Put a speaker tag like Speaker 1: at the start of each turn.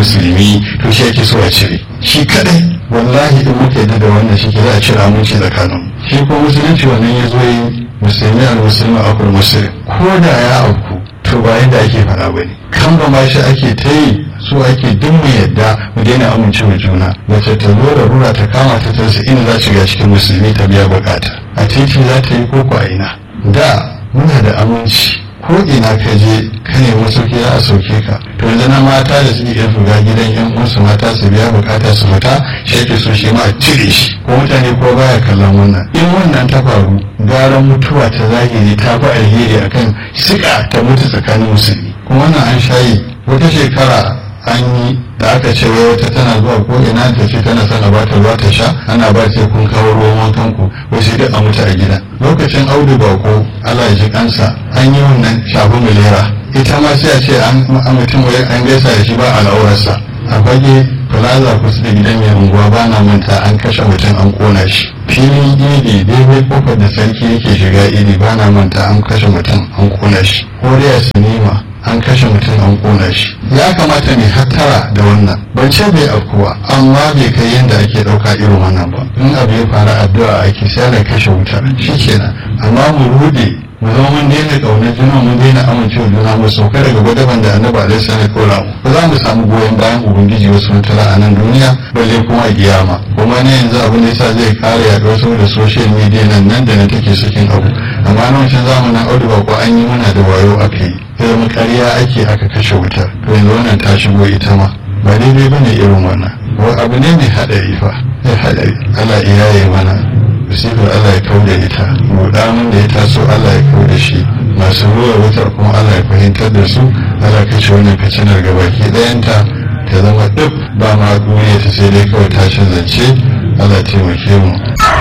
Speaker 1: musulmi to shi ake so a cire shi kadai wallahi in muka yadda da wannan shi ke za a cire aminci tsakanin shi ko musulunci wannan ya zo yi musulmi al musulmi akul musulmi ko da ya auku to ba yadda ake faɗa ba ne kan ba ma shi ake ta yi su ake duk mu yadda mu daina amince wa juna wacce ta zo da rura ta kama ta tarsa ina za shiga cikin musulmi ta biya bukata a titi za ta yi koko a ina da muna da aminci ko ina ka je ka nemi sauki za a sauke ka to yanzu na mata da suke iya fuga gidan yan uwansu mata su biya bukata su fita shi ake so shi ma a cire shi ko mutane ko baya kallon wannan in wannan ta faru gara mutuwa ta zahiri ta fi alheri akan sika ta mutu tsakanin musulmi kuma wannan an shayi wata shekara an yi da aka ce wai wata tana zuwa ko ina ta ce tana sana ba ta ruwa ta sha ana ba sai kun kawo ruwan wankan ku wasu duk a mutu a gida lokacin audu bako Allah ya ji kansa an yi wannan shafi milera ita ma sai a ce an mutum wai an gaisa da shi ba al'aurarsa a fage plaza kusa da gidan mai unguwa ba na manta an kashe mutum an kona shi filin idi daidai kofar da sarki yake shiga idi ba na manta an kashe mutum an kona shi koriya sinima an kashe mutum an kona shi ya kamata ne hattara da wannan ban ce bai afkuwa amma bai kai yadda ake ɗauka irin wannan ba in abu ya fara addu'a ake sai da kashe wutar shi kenan amma mu rude mu zama mun daina ƙaunar juna mun daina amincewa juna mu sauka daga gwadaban da annabi alaihi salam kora mu ba za mu samu goyon bayan ubangiji wasu mutala a nan duniya balle kuma a kiyama kuma ne yanzu abin da yasa zai kare yaɗuwar saboda social media nan nan da na take sakin abu amma na wancan zamanin audu ba ko an yi mana da wayo aka yi ya zama ƙarya ake aka kashe wutar to yanzu wannan ta shigo ita ma ba daidai ba ne irin wannan abu ne mai haɗari fa mai haɗari Allah iyaye mana sifar Allah ya kau da ita rudanin da ya taso Allah ya kau da shi masu ruwa wutar kuma Allah ya fahimtar da su Allah kashe wannan fitinar gabaki ɗayanta ta zama duk ba ma duniya ta sai dai kawai tashin zance Allah taimake mu